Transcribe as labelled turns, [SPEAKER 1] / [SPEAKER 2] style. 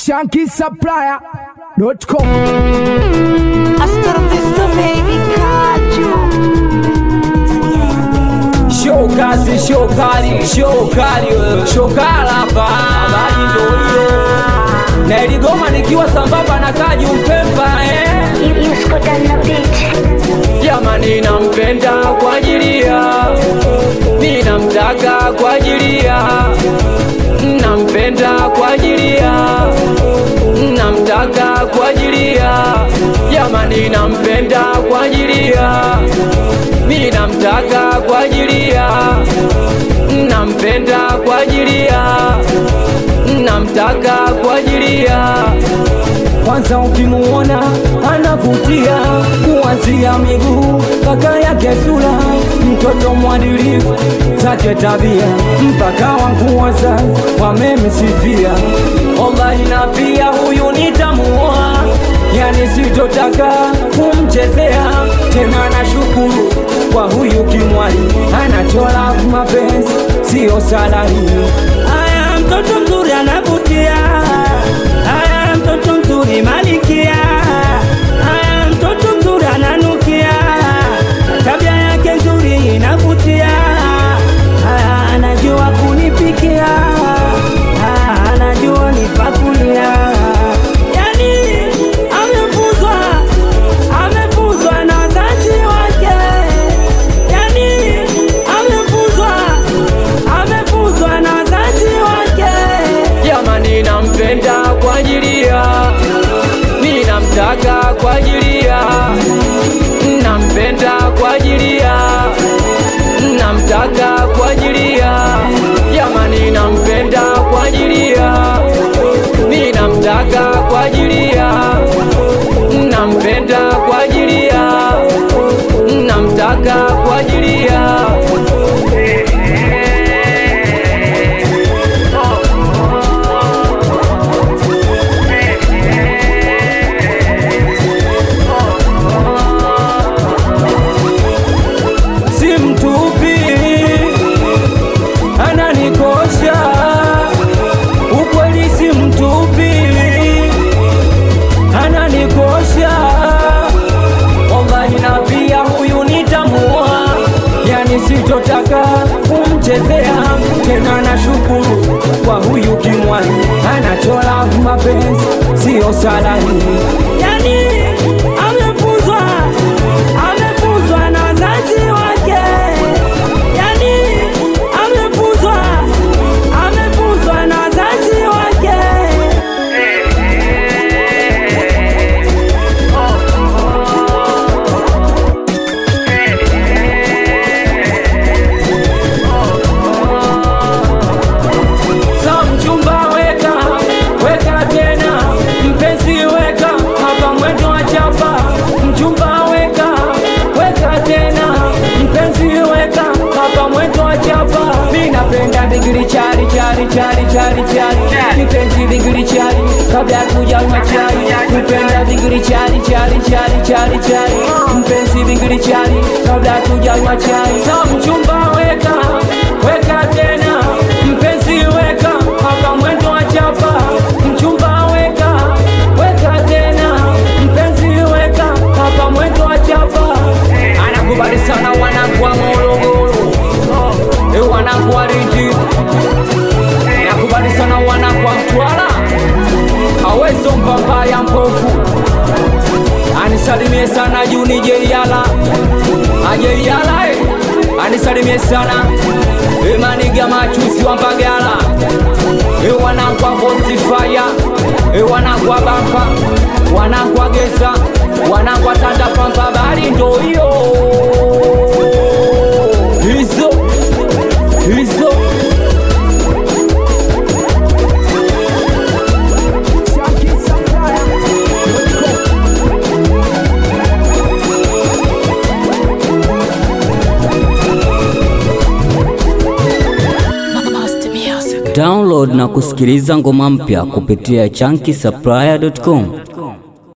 [SPEAKER 1] shankisupplier.com
[SPEAKER 2] Hasta la vista baby kaju
[SPEAKER 3] Show kazi, show kali, show kali, wewe. show kala hapa. Habari ndio hiyo. Na iligoma nikiwa sambamba na Kaji Mpemba eh.
[SPEAKER 2] Yusko dana beach
[SPEAKER 3] Jamani nampenda kwa ajili ya ninamtaka kwa ajili ya nampenda kwa ajili ya namtaka kwa ajili ya jamani nampenda kwa ajili ya ninamtaka kwa ajili ya nampenda kwa ajili ya namtaka kwa ajili ya kwanza ukimuona anavutia kuanzia miguu mpaka yake sura, mtoto mwadilifu zake tabia, mpaka wanguoza wamemsifia. Wallahi na pia huyu nitamuoa, yani sitotaka kumchezea tena. Nashukuru kwa huyu kimwali, anachola mapenzi sio salari.
[SPEAKER 4] Aya, mtoto mzuri anavutia. Aya, mtoto mzuri malikia. Aya, mtoto mzuri ananukia. Tabia yake nzuri inavutia. Aya, anajua kunipikia. Aya, anajua nipakulia. Yani amefuzwa, amefuzwa na wazazi wake. Yani amefuzwa, amefuzwa na wazazi wake.
[SPEAKER 3] jamani nampenda kwa ajili ya ninamtaka kwa ajili ya nampenda kwa ajili ya namtaka kwa ajili ya jamani nampenda kwa ajili ya ninamtaka kwa ajili ya nampenda kwa ajili ya namtaka kwa ajili ya si mtupi ananikosha ukweli si mtupi ananikosha wallahi na pia huyu nitamuoa yani sitotaka kumchezea tena nashukuru kwa huyu kimwani anachola mapenzi sio salari
[SPEAKER 4] Yani amefuzwa, amefuzwa na wazazi wake. Yani amefuzwa, amefuzwa na wazazi wake.
[SPEAKER 3] Sa mchumba weka weka tena mpenzi weka hapa mwendo wa chapa mchumba weka weka tena mpenzi weka hapa mwendo wa chapa mi napenda digiri chari chari chari chari chari mpenzi digiri chari kabla ya kuja machari mpenda digiri chari chari chari chari chari mpenzi digiri chari kabla ya kuja machari sa mchumba weka weka tena mpenzi weka hapa mwendo wa chapa mchumba weka weka tena mpenzi weka hapa mwendo wa chapa anakubali sana wanangu wa Morogoro e wanangu wa Lindi nakubali sana wanangu wa Mtwara awezo mpamba ya mpofu anisalimie sana Juni Jeiala ajeiala eh. anisalimie sana emaniga machusi wa Mbagala e wanangu wa Vosifaya e wanangu wa Bampa wanangu wa Geza wanangu wa Tanda Pampa bali ndo hiyo hizo hizo
[SPEAKER 1] shankisupplier.com
[SPEAKER 5] Download na kusikiliza ngoma mpya kupitia chunky